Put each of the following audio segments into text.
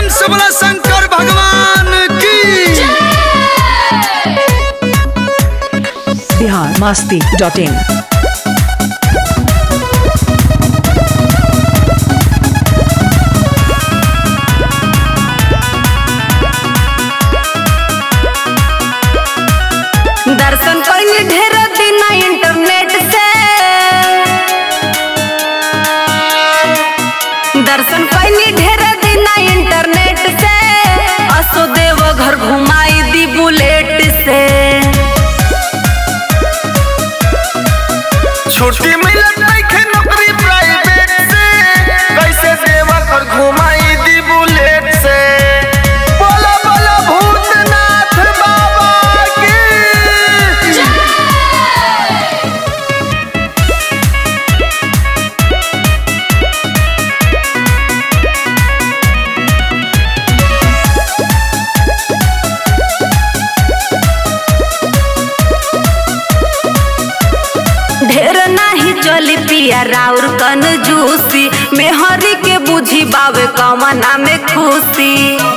से बोला शंकर भगवान की बिहार मस्ती डॉट इन दर्शन कइनी ढेर दिन इंटरनेट से दर्शन कइनी ढेर दिन इंटरनेट से असो देव घर घुमाई दी बुलेट से छुट्टी मिलत नइखे नौकरी प्राइवेट से कैसे देवा कर घुमाई दी बुलेट से बोला बोला भूतनाथ बाबा की ढेर नाही चली पिया राउर कन जूसी मेहरी के बुझी बावे कमना में खुशी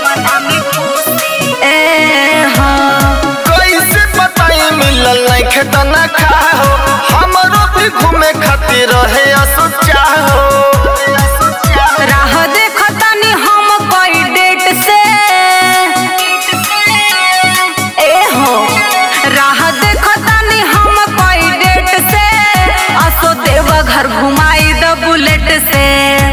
ए हाँ कैसे बताई मिलल नइखे त ना खाहो हमरो भी घूमे खातिर रहे असो चाहो राह देखतानी हम कोई डेट से ए हो राह देखतानी हम कोई डेट से असो देव घर घुमाई द बुलेट से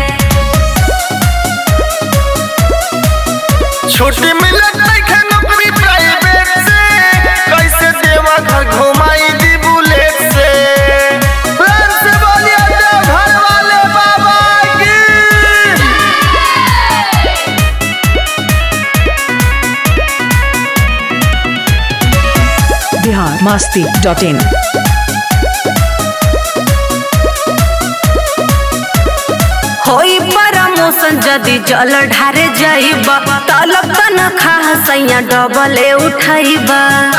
छुट्टी मिलत नइखे नौकरी प्राइवेट से कैसे देवा घर घुमाई दी बुलेट से प्रेम से बोलिए देव घर वाले बाबा की बिहार मस्ती डॉट इन होई प्रमोशन जदि जल ढारे जाइब तलब तनखा सैया डबले उठाइब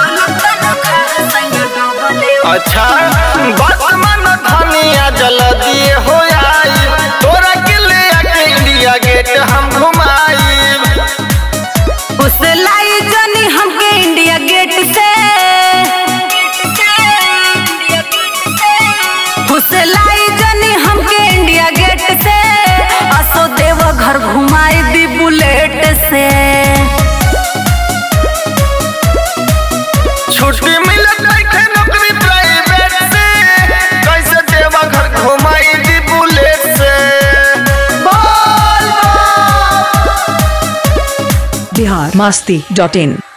अच्छा वर्तमान धनिया जल दिए हो आई तोरा के ले आके इंडिया गेट हम घुमाई लाई जनी हमके इंडिया गेट से लाई जनी हमके इंडिया गेट से असो देव घर घुमाई दी बुलेट से छुट्टी मिलत नइखे नौकरी प्राइवेट से कैसे देवा घर घुमाई दी बुलेट से बोल बोल बिहार मस्ती डॉट इन